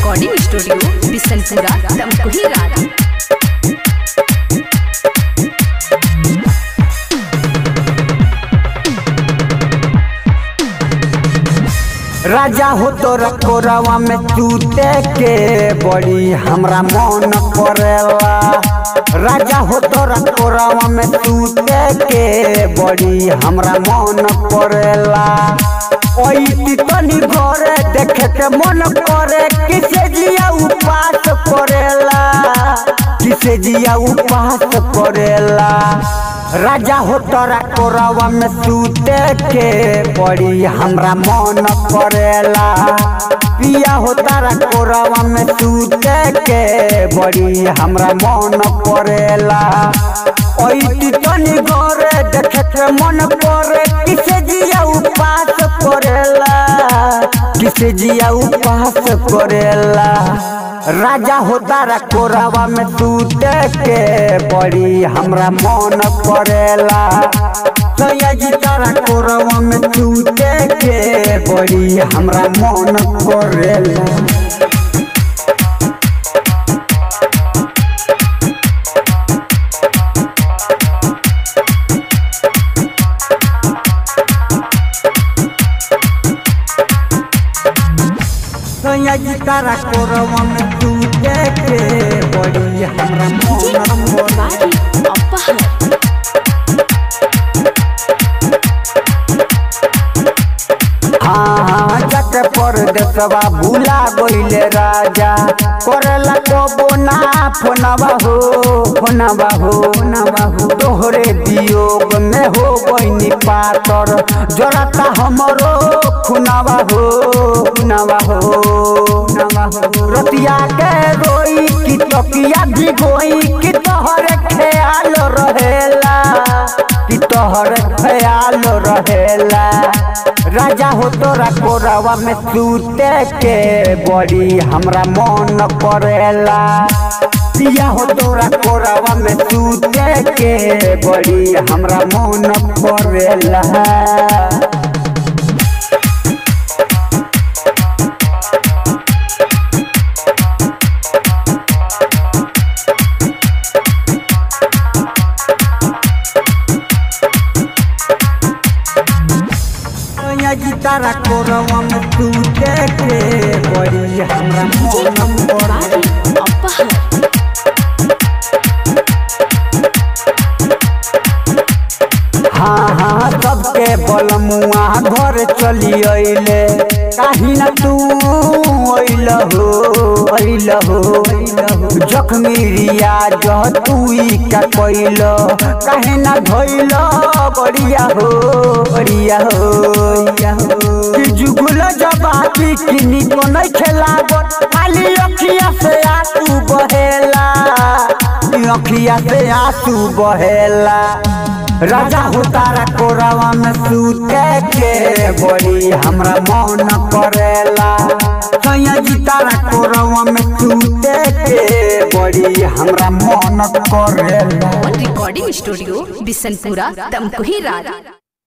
recording studio Bishanpura Tamkuhi रात राजा हो तोरा कोरवा में टूटे के बड़ी हमरा मन करेला राजा हो तोरा कोरवा में टूटे के बड़ी हमरा मन करेला ओई तनी घरे देखे के मन करे किसे जिया उपास करेला किसे जिया उपास करेला राजा हो तोरा कोरवा में सूते के बड़ी हमरा मन करेला पिया हो तारा कोरवा में सूते के बड़ी हमरा मन करेला ओई तनी घरे देखे के मन करे किसे जिया उपास करेला किसे जिया उपास करेला राजा हो तारा कोरावा में सूते के बड़ी हमरा मन करेला सयाजी तारा कोरावा में सूते के बड़ी हमरा मन करेला सयाजी तारा कोरावा में सूते के बड़ी हमरा मन करेला अपहर हाँ जट पर देशवा भूला गईले राजा करेला कबो ना फोनवा हो फोनवा हो फोनवा हो तोहरे वियोग में हो गईनी पातर जरता हमरो खुनवा हो खुनवा हो खुनवा हो रतिया के रोई की तकिया भी गोई की तोहरे ख्याल रहेला कि तोहर ख्याल रहेला राजा हो तोरा कोरवा में सूते के बड़ी हमरा मन करेला पिया हो तोरा कोरवा में सूते के बड़ी हमरा मन करेला जी तारा कोरवा में सूते के बड़ी हमरा मन करेला अपहर हाँ हाँ सबके बलमुआ घर चली अइले काहे न तू अइल हो अइल हो जख्मी रिया जह तू ई का कइल काहे न धइल बढ़िया हो बढ़िया हो बढ़िया हो कि जुगुल जबाती किनी को नहीं खेलागत खाली अखिया से आंसू बहेला अखिया से आंसू बहेला राजा हो तारा कोरावा में सूते के बड़ी हमरा मन करेला सैया जी तारा कोरावा में सूते के बड़ी हमरा मन करेला रिकॉर्डिंग स्टूडियो बिशनपुरा तमकुही रात